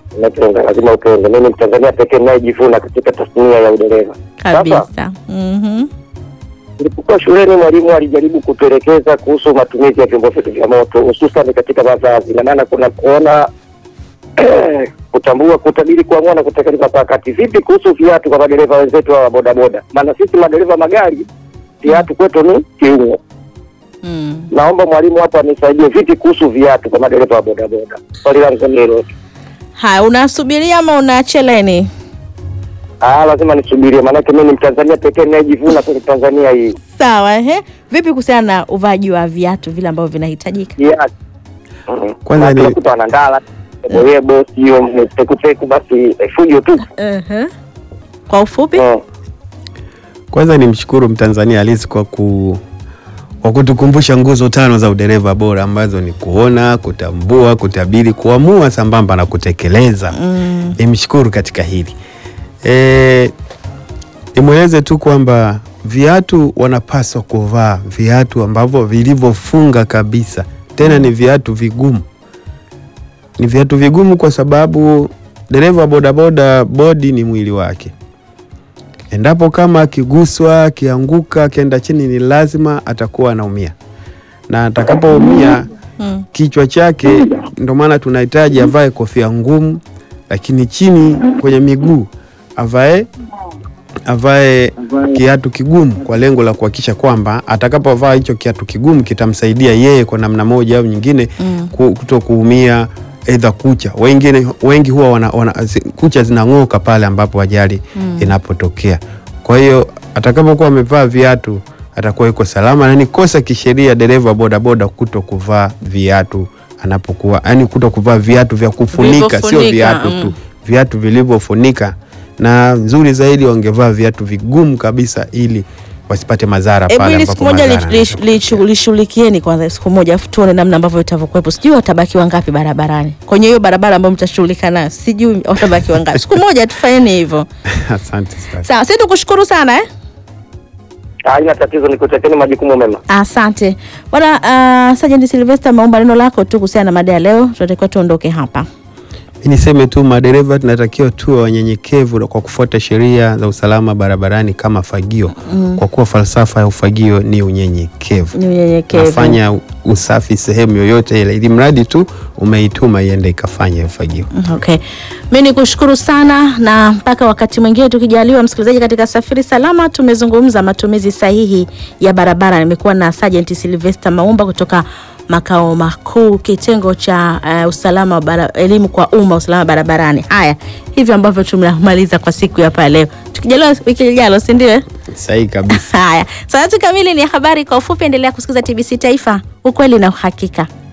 Napenda, lazima upende. Mimi ni Mtanzania pekee ninayejivuna katika tasnia ya udereva. Sasa kabisa. Mhm. nilipokuwa shuleni, mwalimu alijaribu kutuelekeza kuhusu matumizi ya vyombo vyetu vya moto, hususan katika mavazi, na maana kuna kuona kutambua, kutabiri, kuamua na kutekeleza kwa wakati. Vipi kuhusu viatu kwa madereva wenzetu hawa bodaboda? Maana sisi madereva magari viatu kwetu ni kiungo. Mm. Naomba mwalimu hapo anisaidie, vipi kuhusu viatu kwa madereva wa bodaboda? Swali langu ni hilo. tu. Haya, unasubiria ama unacheleni? Ah, lazima nisubirie, maanake mimi ni Mtanzania pekee ninayejivuna kwenye Tanzania hii. Sawa, ehe. Vipi kuhusiana na uvaaji wa viatu vile ambavyo vinahitajika? Viatu Mhm. Kwanza Watu ni- unakuta wanandala boyebo, sio pekupeku, basi eh, fujo tu. Ehe. Kwa ufupi? Mm. Kwanza nimshukuru Mtanzania halisi kwa ku kwa kutukumbusha nguzo tano za udereva bora ambazo ni kuona, kutambua, kutabiri, kuamua sambamba na kutekeleza. Mm. Nimshukuru katika hili. E, nimweleze tu kwamba viatu wanapaswa kuvaa viatu ambavyo vilivyofunga kabisa, tena ni viatu vigumu. Ni viatu vigumu kwa sababu dereva wa bodaboda, bodi ni mwili wake. Endapo kama akiguswa, akianguka, akienda chini, ni lazima atakuwa anaumia, na atakapoumia Mm. kichwa chake, ndio maana tunahitaji avae kofia ngumu, lakini chini kwenye miguu avae avae kiatu kigumu kwa lengo la kuhakikisha kwamba atakapovaa hicho kiatu kigumu kitamsaidia yeye kwa namna moja au nyingine Mm. ku- kuto kuumia aidha kucha. Wengine wengi huwa wana, wana, zi- kucha zinang'oka pale ambapo ajali inapotokea. Kwa hiyo atakapokuwa amevaa viatu atakuwa yuko salama, na ni kosa kisheria dereva bodaboda kuto kuvaa viatu anapokuwa, yani kuto kuvaa viatu vya kufunika, sio Vilivyofunika, viatu mm. tu, viatu vilivyofunika, na nzuri zaidi wangevaa viatu vigumu kabisa ili wasipate madhara Hebu pale ili ambapo siku moja madhara li- yanatokea. li- li- lishughulikieni kwanza siku moja afu tuone namna ambavyo itavyokuwepo. Sijui watabaki wangapi barabarani kwenye hiyo barabara ambayo mtashughulika nayo, sijui watabaki wangapi. Siku moja tufanyeni hivyo. Asante sana. Sawa, sisi tukushukuru sana eh? Haina tatizo, nikutekeni majukumu mema. Asante bwana. Uh, Sergeant Sylvester, maomba neno lako tu kuhusiana na mada ya leo, tunatakiwa tuondoke hapa. Mi niseme tu madereva tunatakiwa tuwe wanyenyekevu kwa kufuata sheria za usalama barabarani kama fagio, kwa kuwa falsafa ya ufagio ni unyenyekevu. Ni unyenyekevu. Nafanya usafi sehemu yoyote ile, ili mradi tu umeituma iende ikafanya ufagio. Okay. Mi ni kushukuru sana na mpaka wakati mwingine tukijaliwa, msikilizaji, katika Safiri Salama tumezungumza matumizi sahihi ya barabara. Nimekuwa na Sergeant Sylvester Maumba kutoka makao makuu kitengo cha uh, usalama wa bara, elimu kwa umma usalama barabarani. Haya, hivyo ambavyo tumemaliza kwa siku ya hapa leo, tukijaliwa wiki lijalo, si ndio? Sahihi kabisa. Haya, saa tatu kamili ni habari kwa ufupi. Endelea kusikiliza TBC Taifa, ukweli na uhakika.